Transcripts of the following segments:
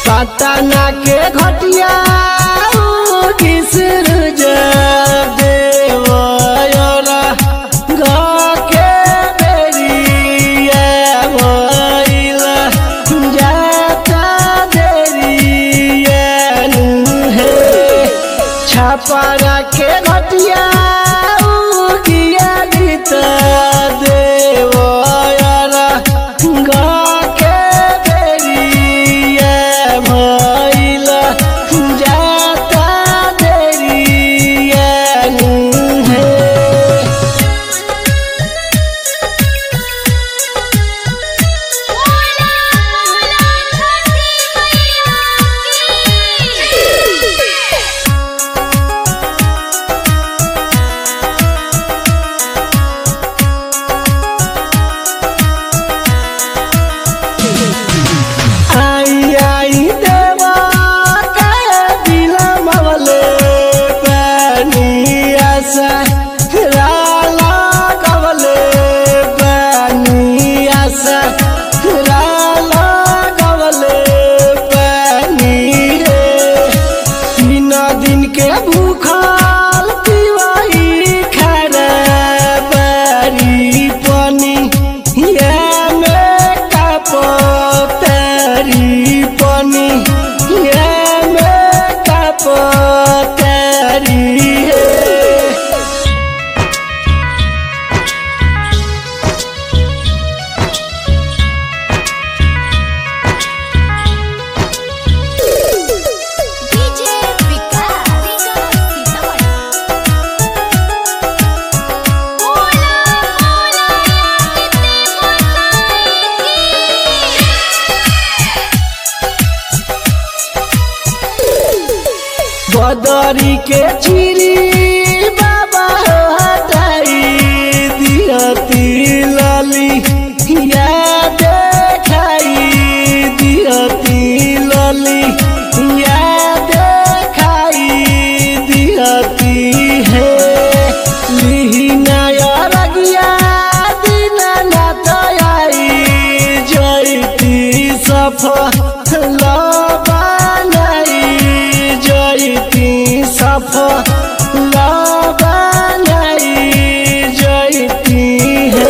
पटना के घटिया किसर देवरा के बेरिया भइला जाता देरिया हे छपरा के घटिया गिया गीत देवरा के बेरिया भइला जाता देरिया हे बोला बोला छठी मैया की आई आई देवा के बिलमवले पानी आशा राला गवले पानी आशा राला गवले पानी रे तीन दिन के भूखल पिवाई खरा बारी पानी या में कपतरी पानी या में कपतरी है डीजे विकास सीतामढ़ी बोला बोला कितने बदरी के चिरी बाबा हटाई दियती लली या देखाई दियती लली या देखाई दियती है लिहिनाय रगिया दिना नाथ आई जयती सफल बनाई जयती सफल बनाई जयती है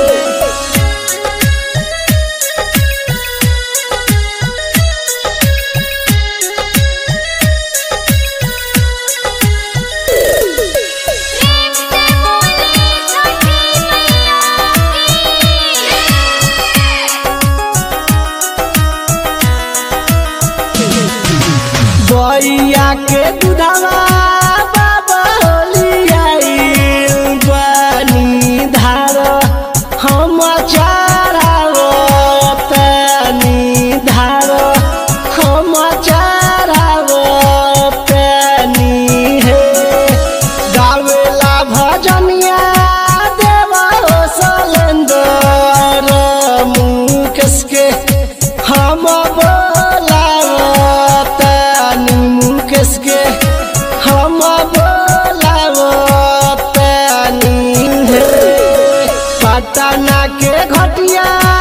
प्रेम से बोली छठी मैया बइया के दूधवा बाबा होलियाई पानी धार हम चाराव पानी धार हम चाराव पानी हे गावेला भजनिया देवा सलेंदर मुकेश के हम बोलावतानी मुकेश के हम बोलावतानी हे पटना के घटिया